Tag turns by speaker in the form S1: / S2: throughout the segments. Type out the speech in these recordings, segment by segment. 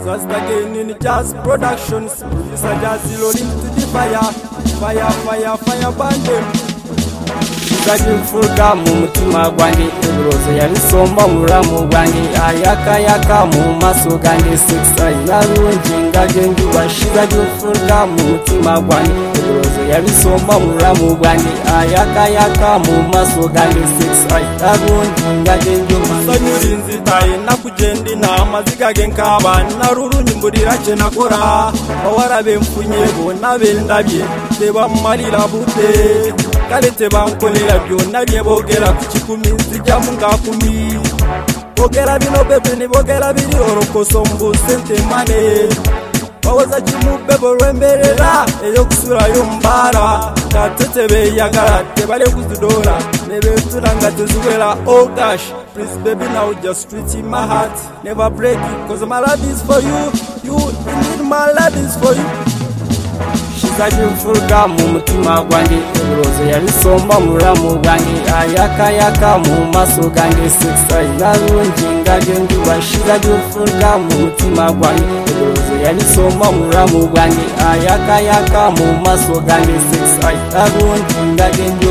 S1: Just again in jazz productions, it's a jazzy rolling to the fire, fire, fire, fire bandem. Zaki mfuruka mu mutima gwanjye ibirozo yabisomba mu ruramu gwanjye ayakayaka mu maso ganjye sekisa inabunginga gengi washiraga imfuruka mu mutima gwanjye ibirozo yabisomba mu ruramu gwanjye ayakayaka mu maso ganjye sekisa inabunginga gengi wasanyurinzitaye nakugenda inama zigage nkabana narurunyimburira cye nakora bawarabe mfunye bona bendabye reba mu marira bude karete bankolera byonabye bogera ku kikumi zijya mu ngakumi bogera bino bebe nibogera biri orokoso mbusente mane bawoza kimubebe olwemberera eyokusulayo mbara katete beyagala tebale kuzidora nebetulanga teziwera oh gosh please baby now just reach in my heart never break it cause my love is for you you indeed my love is for you zaki mfuruka mu mutima gwanjye ibirozo yabisomba mu ruramu gwanjye ayakayaka mu maso ganjye sekisa inarunginga gengi washiraga imfuruka mu mutima gwanjye ibirozo yabisomba mu ruramu gwanjye ayakayaka mu maso ganjye sekisa inarunginga gengi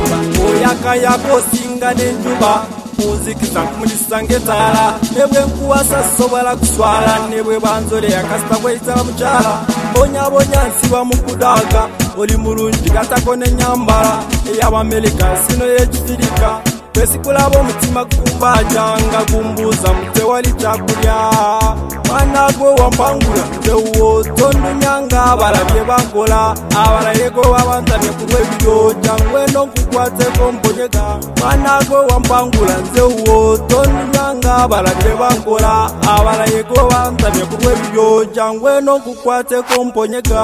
S1: oyakayako singa n'enjuba kunzikisa nkumurisa ng'etaala nebwe nkuwasa sobola kuswala nebwe banzoleya kasita bweyitala mukyala bonyabonya nsiba mu kudaga oli mulungi gatako n'enyambala ey'abamerika sino y'ekifirika twesikulaba omutima gukumbajanga gumbuuza mutewali kyakulya mwana gwe wampangula tewuwo tondunyanga abalabye bankola abalayeko babanzamye ku lw'ebiryo jangwe n'okukwateko mponyeka mwana gwe wampangula nzewuwo tondunyanga abalabye bankola abalayeko banzamye ku lw'ebiryo jangwe n'okukwateko mponyeka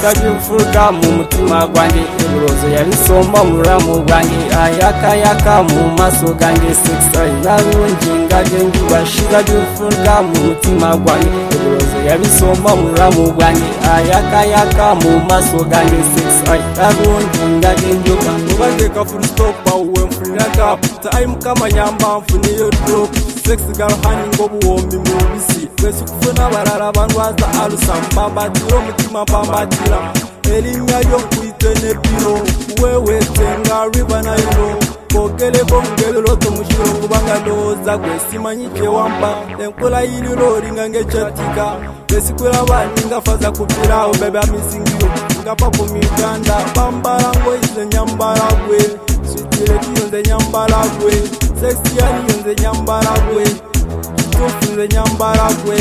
S1: zaki mfuruka mu mutima gwanjye ibirozo yabisomba mu ruramu gwanjye ayakayaka mu maso ganjye sekisa inarunginga gengi washiraga imfuruka mu mutima gwanjye ibirozo yabisomba mu ruramu gwanjye ayakayaka mu maso ganjye sekisa inarunginga gengi ubanzeka furustopa uwe mfuniraga time kama nyamba mfuniyo drop sex girl hani ngobuwombi mubisi twese ukufuna barara bandwaza alusamba mbatira omutima bambatira erinnya lyo nkuyite nebiro wewetenga riba nairo bogereko ngebiroto mukiro kubanga ndowooza gwe simanyi kyewampa enkula yiriro olinga ngekyatika esikulaba ninga faza kupirawo beba misingiyo ngapa ku miganda bambala ngoyize nyambala gwe switirekiyo nze nyambala gwe sexiyaniyo nze nyambala gwe kitufu nze nyambala gwe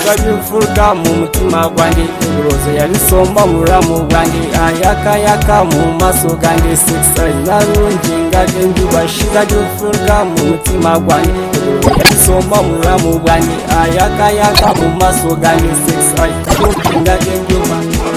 S1: zagimfuruka mu mutima gwanjye ibirozo yabisomba mu ruramu gwanjye ayakayaka mu maso ganjye sekisa inarunginga gengi washiraga imfuruka mu mutima gwanjye ibirozo yabisomba mu ruramu gwanjye ayakayaka mu maso ganjye sekisa inarunginga gengi